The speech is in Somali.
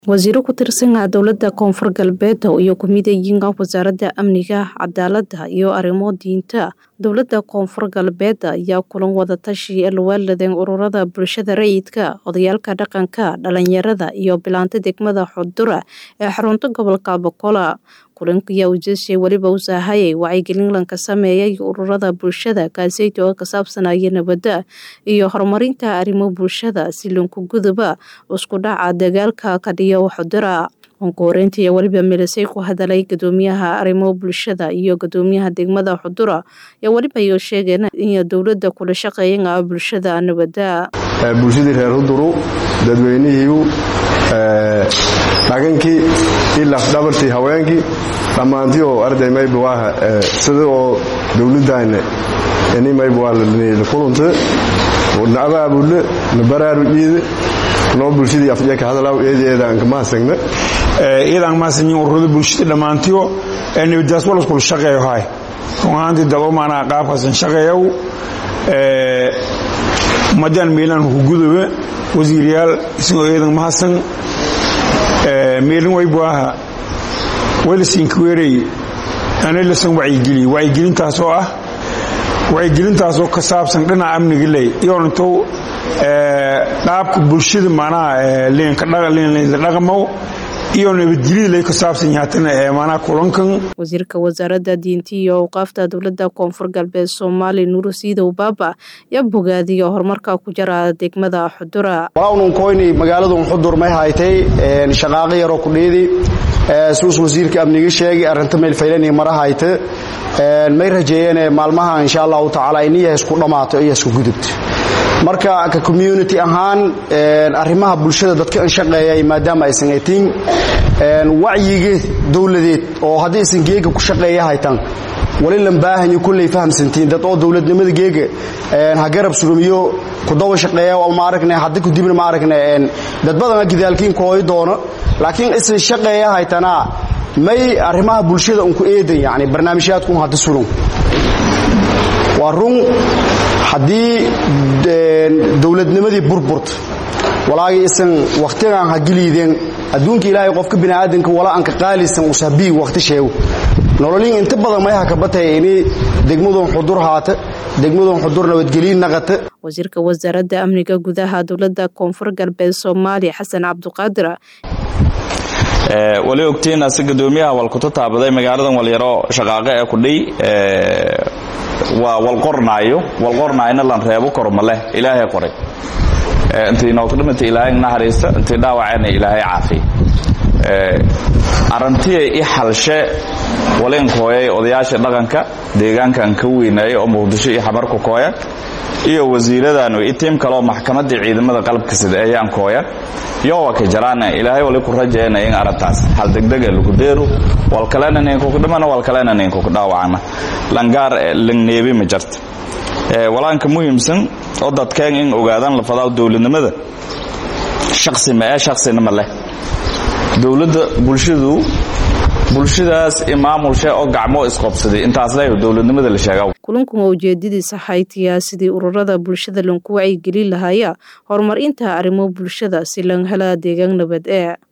wasiiro ku tirsan ah dowlada koonfur galbeed iyo kumidayiinka wasaaradda amniga cadaalada iyo arrimo diinta dowlada koonfur galbeed ayaa kulan wadatashi alwaaladeen ururada bulshada rayidka odayaalka dhaqanka dhalinyarada iyo bilaanta degmada xudura ee xarunta gobolka bokola kulankiyaa ujeeshay weliba u saahayay wacyigelin lanka sameeyay ururada bulshada kaaseyta oo ka saabsanaya nabadda iyo horumarinta arrimo bulshada si lanku guduba isku dhaca dagaalka kadhiyo xudura onkohoreyntii weliba milisay ku hadalay gadoomiyaha arrimo bulshada iyo gadoomiyaha degmada xudura ayaa weliba iyo sheegeen in dowlada kula shaqeeyan ah bulshada nabadda bulshadii reer huduru dadweynihiiu dhagankii ilaa dhabartii haweenkii dhammaantii oo arday mayba waaha sida oo dowladdaana ini mayba waa la kulunta na abaabulle na baraarujiida noo bulshadii afjeka hadalaaw eedi eedaanka maasagna iyadan maasanyin ururada bulshada dhammaantiyo ee nabadaas walaskula shaqeeyo hay run ahaantii dado maanaa qaabkaasan shaqeeyow madaan meelaan hugudoba wasiiryaal isagoo eedan mahadsan meelin waybuaha waylasinkaweerey analasan wacyigeliye wacyigelintaasoo ah wacyigelintaasoo ka saabsan dhinaca amniga ley iyonatow qaabka bulshada maanaha liinla dhaqmow iyo nabadgelyada lay ka saabsan yahatana maanaha kulankan wasiirka wasaaradda diinta iyo awqaafta dowlada koonfur galbeed soomaali nuuru siidow baaba yaa bogaadiyo horumarka ku jara degmada xudura walawnunkoyni magaaladun xudur may haytay shaqaaqo yaroo kudhiidi suus wasiirka amniga sheegay arrinta meelfaylani mara hayte may rajeeyeen maalmaha insha allahu tacaala iniya isku dhammaato iyo isku gudubto marka ka community ahaan arrimaha bulshada dadka in shaqeeyay maadaama aysan atiin wacyiga dowladeed oo haddii aysan geega ku shaqeeya haytaan wali lan baahanyo kulley fahamsantiin dad oo dowladnimada geega ha garab surumiyo kudawa shaqeeya ma aragne hadda kudibna ma aragne dad badana gidaalkiin kooyi doono laakiin isan shaqeeya haytana may arrimaha bulshada unku eedan yani barnaamijyaadkun hadda surun waa run haddii dowladnimadii burburta walaagii isan wakhtigaan ha geliideen adduunka ilaahay qofka bini'aadanka wala anka qaalisan usabii wakhti sheego nololiin inta badan may hakabatay ini degmadun xudur haata degmadun xudur nabadgeliin naqata wasiirka wasaaradda amniga gudaha dowlada koonfur galbeed soomaaliya xasan cabduqaadir wali ogtiin ase gadoomiyaha walkuta taabaday magaaladan walyaro shaqaaqo ee kudhay waa walqornaayo walqornaayna lan reebo korma leh ilaahay qoray intii nooka dhimata ilaahay naxariista intii dhaawacayna ilaahay caafiya arrantiya i xalshe walinkooyay odayaasha dhaqanka deegaankan ka weynaayay oo muqdisho iyo xamarku kooya iyo wasiiradan i tiim kaleoo maxkamaddii ciidamada qalabka sida ayaan kooya yowa ka jaraana ilaahay wali ku rajeena in arrintaas hal degdega lagu deero wal kalena ninkuku dhimana wal kalena ninkuku dhaawacana langaar langneebi ma jarta walaanka muhiimsan oo dadkeen in ogaadaan lafadaa dowladnimada shaksi ma ee shaksina ma leh dowladda bulshadu bulshadaas imaamulshe oo gacmo isqobsaday intaas le dowladnimada la sheega kulankan waa ujeedadiisa haytiyaa sidii ururada bulshada lanku wacyigelin lahaya horumarinta arrimo bulshada si lan helaa deegaan nabad ee